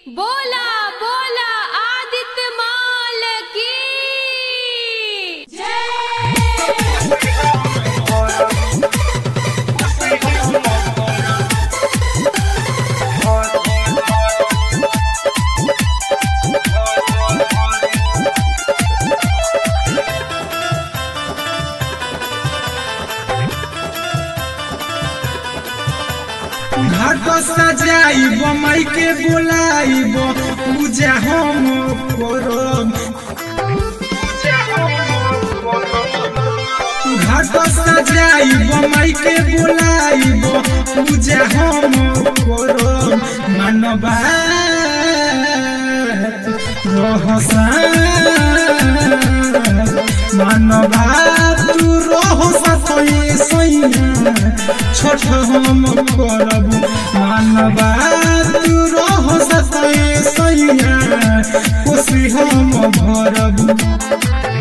बोला बोला आदित्य माल की घाट सजाइब माई के बोलाइब पूजा हम करब घाट सजाइब माई के बोलाइब पूजा हम करब मानवा रहसा मानवा तू रहसा तो सैया छोट हम करब मानवा तू रहसा तो सैया खुशी हम भरब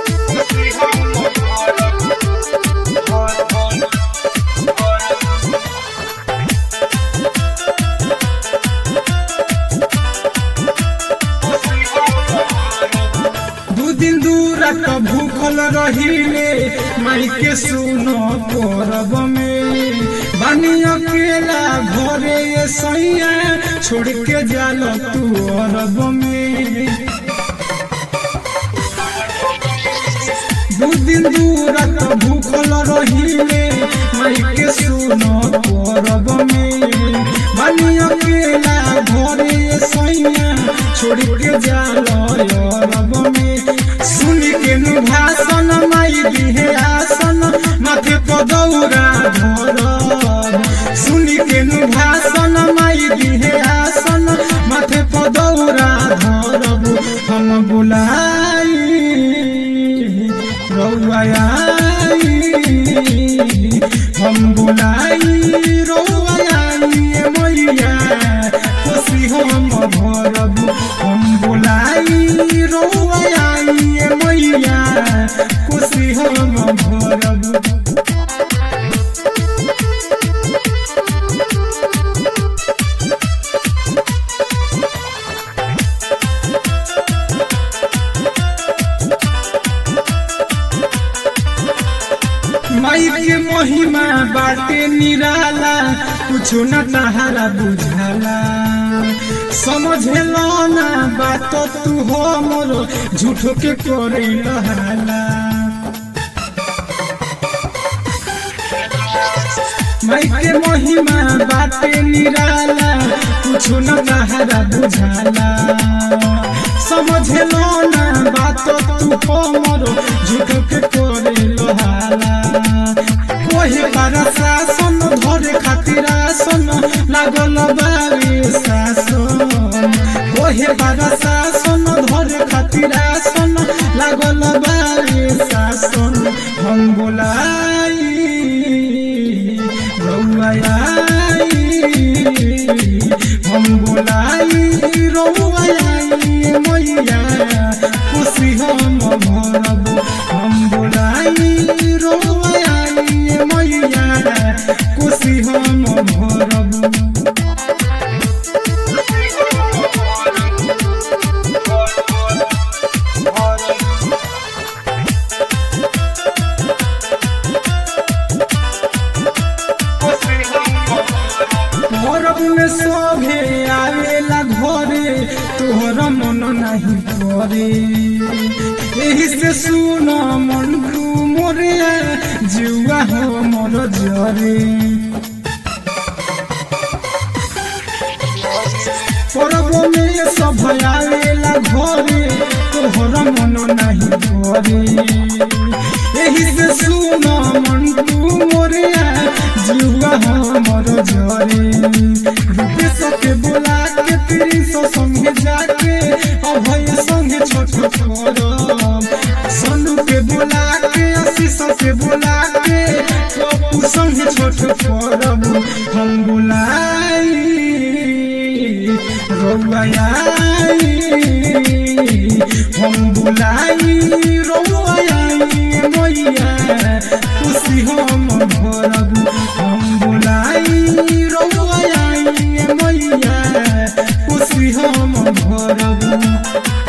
दू दिन दूर भूखल रहिले माई के सुनो करब में बानी अकेला घरे ये सैया छोड़ के जाल तू अरब में दू दिन दूर भूखल रहिले माई के सुनो करब में बानी अकेला घरे ये सैया छोड़ के जाल अरब में सुन के नु भाषण माई दिहे आसन माथे पदौरा धरब सुन के नु भाषण माई दिहे आसन माथे पदौरा धरब हम बुलाई रौआई हम बुलाई रौआई मैया खुशी हम भरब हम बुलाई रौआई मैया खुशी हम भरब माई के महिमा बाटे निराला कुछो न तहारा बुझाला समझेलो ना बात तू हो मोरो झूठो के करे लहाला माई के महिमा बाटे निराला कुछो न तहारा बुझाला समझेलो ना बात तू हो मोरो झूठो के करे लहाला कोहे बारा शासन धरे खातिर आसन लागल बारे शासन कोहे बारा शासन धरे खातिर आसन लागल बारे शासन हम बोलाई रौआई हम बोलाई रौआई मैया खुशी हम भरब हम बोलाई रौआई मैया खुशी हम भरब भरब में सभे आवेला घरे तोहर मन नहीं करे एही से सुन मन तू मोरे जुआ हो मोर जरे परब में सब आवेला घरे तोहर मन नहीं करे एही से सुन मन तू मोरे जुआ हो मोर जरे रूपे सके बोला के तेरी सो संगे जाके अभय संगे छोट करब सनु के बोला के आशीष के बोला के पप्पू संगे छोट करब हम बुलाई रौआई हम बुलाई रौआई मैया खुशी हम भरब हम बुलाई रौआई मैया खुशी हम भरब